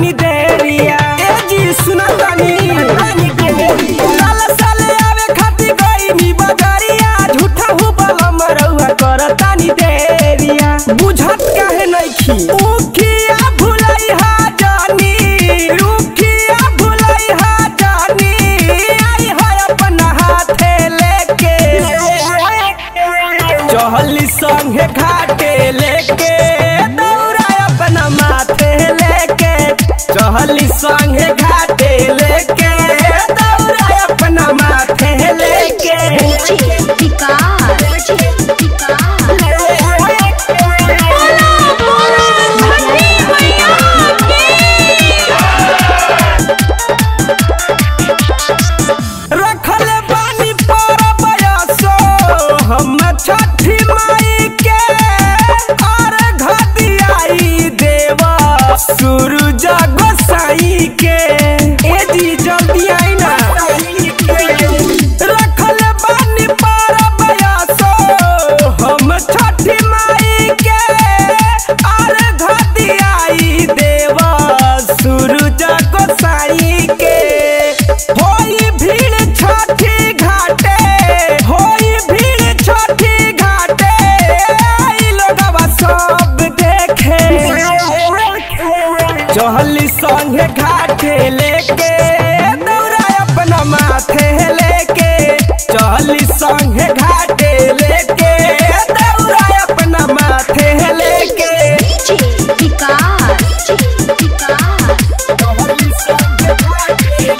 तानी देरिया ए जी सुना तानी साल साल आवे खातिर गई नी बजरिया झूठा हु बलम रउआ कर तानी देरिया बुझत काहे नइखी उखिया भुलई हा जानी उखिया भुलई हा जानी आई है अपना हाथे लेके चहली संगे घाटे लेके दौड़ा अपना माथे लेके चहली संगे घाटे लेके दौड़ा अपना माथे लेके विकास रखल बानी पर बयसो हम छठी माई के और घदियाई देव सूरज गोसाई के ए जी जल्दी आई ना रखल बानी पर बयसो हम छठी माई के और घदियाई देव सूरज गोसाई के होई भीड़ छठी घाटे होई भीड़ छठी घाटे आई लोगवा सब देखे चहली संगे घाटे लेके दौड़ा अपना माथे लेके चहली संगे घाटे लेके दौड़ा अपना माथे लेके विकास चहली संगे घाटे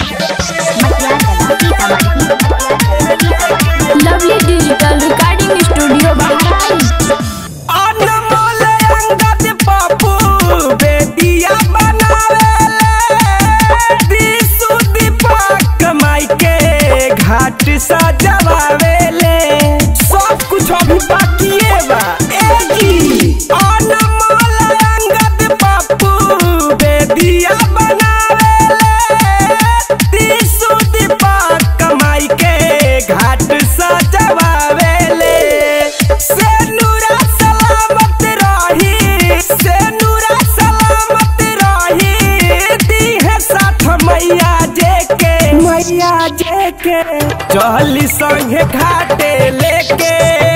lovely digital recording studio Bahraich Anmol Angad Pappu Bediya बनावेले दिसु दीपक माई के घाट सजवावेले सब कुछ अभी बाकिए बा ए जी अनमोल अंगद पप्पू बेदिया बनावेले दिसु दीपक माई के घाट सजवावेले से नूरा सलामत रही से नूरा सलामत रही दी है साथ मैया जे के मैया जे के चहली संगे घाटे लेके